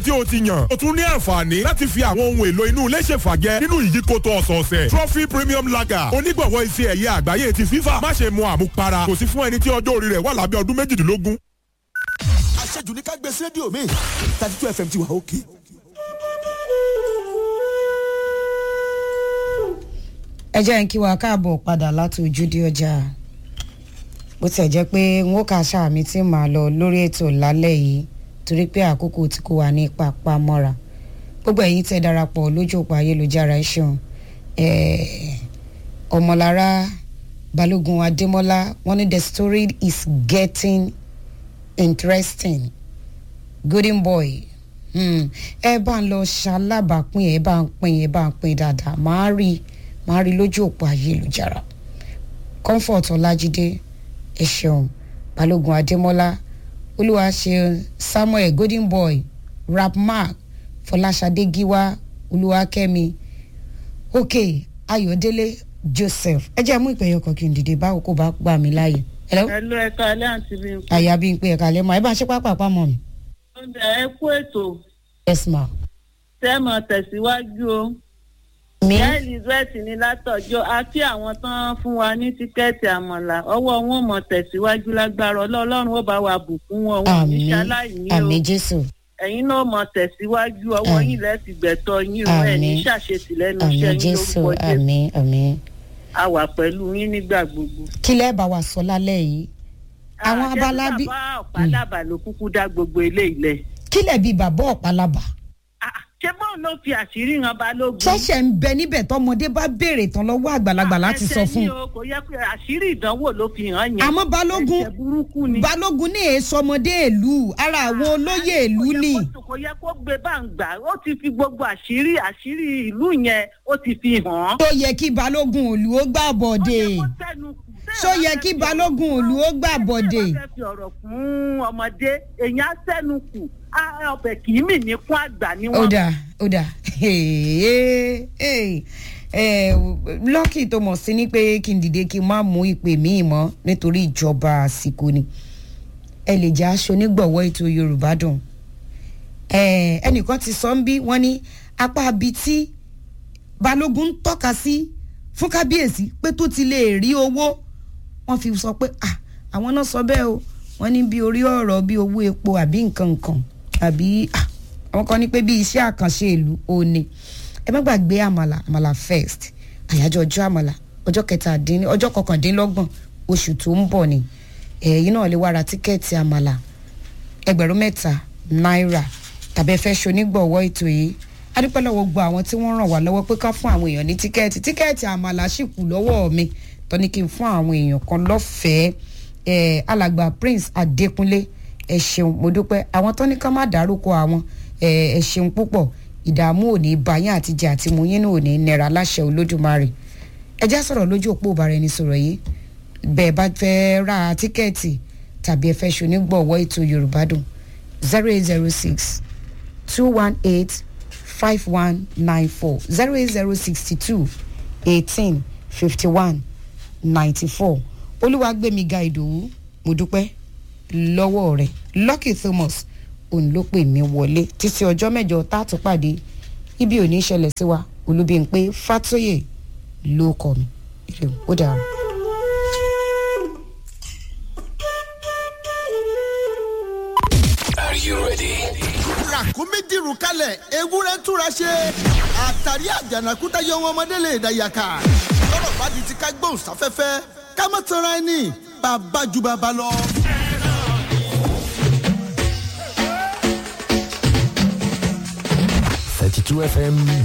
tí o ti yàn. o tún ní àǹfààní láti fi àwọn ohun èlò inú ilé ṣèfàjẹ nínú ìyíkoto ọ̀sọ̀ọ̀sẹ̀. trophy premium lager onígbọ̀wọ́ ife ẹ̀yẹ àgbáyé ti fífà má ṣe mu àmupara kò sí fún ẹni tí ọjọ́ orí rẹ̀ wà lábẹ́ ọdún méjìdínlógún. àṣejù ní ká gbé sí rédíò mi thirty two fm ti wà òkè. ẹ jẹ́ ń kí wa káàbọ̀ padà láti ojúde ọjà bó tiẹ̀ jẹ́ pé n ó kà sáà mi tí màá lọ lórí ètò lálẹ́ yìí torí pé àkókò tí kò wà ní pápá mọ́ra gbogbo ẹ̀yin tẹ́ darapọ̀ lójú òpó ayélujára ẹ ṣeun ọmọlára balógun adémọlá wọ́n ní the story is getting interesting golden boy ẹ bá ń lọ ṣalábàápín ẹ bá ń pín ẹ bá ń pín dáadáa máa rí máa rí lójú òpó ayélujára comfort ọlájídé ẹ ṣeun balógun adémọlá olúwaṣeun samuel golden boy rapmark fọláṣadé gíwá olúwakẹ́mi ok ayọ̀délé joseph ẹ jẹ́ mú ìpẹ̀yọ kan kí n dìde báwo kò bá gbà mí láàyè. hello ẹlú ẹka alẹ́ àǹtí bí n kú. àyà bí n pé ẹ̀ka lẹ́mọ̀ ẹ bá ń ṣe pápá pamọ́ mi. oúnjẹ ẹ kú ètò yes ma. tẹ́mọ̀ tẹ̀síwájú o. mi ìyá elizabeth ní látọjọ́ àti àwọn tán fún wa ní tíkẹ́ẹ̀tì àmọ̀là ọwọ́ wọn mọ̀ tẹ̀síwájú lágbára ọlọ́run ó bá wa bùkún wọn wọn ní àmì ṣaláìní o àmì jésù ẹ̀yin náà mọ̀ tẹ̀síwájú ọwọ́ Àmín. yìí lẹ́sìn gbẹ̀tọ̀ yín o ẹ̀ ní Àmín. ṣàṣetì lẹ́nu àmì iṣẹ́ yín jésù lórúkọ jésù àmì àmì. a wà pẹ̀lú yín nígbà gbogbo. kí lẹ́ẹ̀ bá wa sọ lálẹ́ yìí àwọn Ah, abala ṣé bí bàbá ọ̀pá-dàbà ló kúkú dá gbogbo ilé ilẹ̀. kí lẹ̀ bí bàbá ọ̀pálábà Ah, ṣé bóun ló fi àṣírí hàn balógun. ṣẹ̀ṣẹ̀ ń bẹ níbẹ̀ tọmọdé bá béèrè tán lọ́wọ́ àgbàlagbà láti sọ fún ẹsẹ̀ un ní o kò yẹ pé àṣírí ìdánwò ló fi hàn yẹn. àmọ́ balógun ẹsẹ̀ burúkú ni. balógun ní èso ọmọdé ìlú ara àwọn olóyè ìlú Kò yẹ ni kó- kò yẹ kó gbé báǹgbà ó ti fi gbogbo àṣírí àṣírí ìlú yẹn ó ti fi hàn án. tó yẹ kí balógun òlù ó gbà bọ̀dé Ó yẹ kó tẹnu kù. Tẹ́ ẹ ṣó bá yẹ fẹ́ kí fi balógun ọ̀rọ̀ òlù ó fún- gbà bọ̀dé tẹ́ ẹ bá fẹ́ fi ọ̀rọ̀ fún ọmọdé èèyàn á tẹnu kù á ọbẹ̀ kì í mì ní fún àgbà ni ó wọ́n. dà ó dà lọ́kì tó mọ̀ sí ni pé kí n dìde kí n má mú ìpè míì mọ́ nítorí ìjọba àsìkò ni ẹ lè jẹ́ aṣọ onígbọ̀wọ́ ètò yorùbá dùn Eh, ẹnìkan ti sọ ń bí wọ́n ní apá abi tí balógun ń tọ́ka sí fún kábíyèsí pé tó ti lè rí owó wọ́n fi sọ pé ah àwọn náà sọ bẹ́ẹ̀ o wọ́n ní bí orí ọ̀rọ̀ bí owó epo àbí nǹkan nǹkan àbí ah àwọn kan ní pé bí iṣẹ́ àkànṣe ìlú ò ní ẹ má gbàgbé àmàlà àmàlà first àyájọ́ ọjọ́ àmàlà ọjọ́ kẹtàdínní ọjọ́ kọkàndínlọ́gbọ̀n oṣù tó ń bọ̀ ni ẹ̀yin náà lè wá ra tíkẹ́ẹ̀tì àmàlà ẹgbẹ̀rún mẹ́ta náírà tàbí ẹ fẹ́ ṣonígbọ̀wọ́ ètò yìí adúpẹ́ lọ́wọ́ gbọ́ àwọn tí wọ́n ràn wá lọ́wọ́ pé ká fún àwọn èèyàn ní tíkẹ́ẹ̀tì tíkẹ́ẹ̀tì àmàlà sì kù lọ́wọ́ mi tó ní kí n fún àwọn èèyàn kan lọ́fẹ̀ẹ́ ẹ̀ alàgbà prince adékúnlé ẹ ṣeun mo dúpẹ́ àwọn tó ní ká má dárúkọ àwọn ẹ̀ ẹ ṣeun púpọ̀ ìdààmú ò ní bá yín àtijọ́ àti mú yín náà ò ní nira láṣẹ olódùmarè ẹ já sọ̀rọ̀ lójú òpó ìbára ẹni sọ̀rọ̀ yìí bẹ́ẹ̀ bá fẹ́ ra tíkẹ́ẹ̀tì tàbí ẹ fẹ́ ṣonígbọ̀wọ́ ètò yorùbá dùn zero eight zero six two one eight five one nine four zero eight zero sixty two eighteen fifty one ninety four olúwàgbẹ̀míga ìdòwú mo dúpẹ́ lọ́wọ́ rẹ̀ lucky thomas òun ló pè mí wọlé títí ọjọ́ mẹ́jọ tá a tún pàdé ibi ò ní í ṣẹlẹ̀ sí wa olúbíyìnpé fàtóyè ló kọ mi ire o, ó dàrú. Are you ready? ràkúnmí dìrù kalẹ̀ ewúrẹ́ túra ṣe àtàrí àjànàkúta yọ wọn ọmọdé lè dàyàkà lọ́rọ̀ bá di ti ká gbóhùn sáfẹ́fẹ́ ká má tanra ẹni bàbá ju bàbá lọ. Thirty-two FM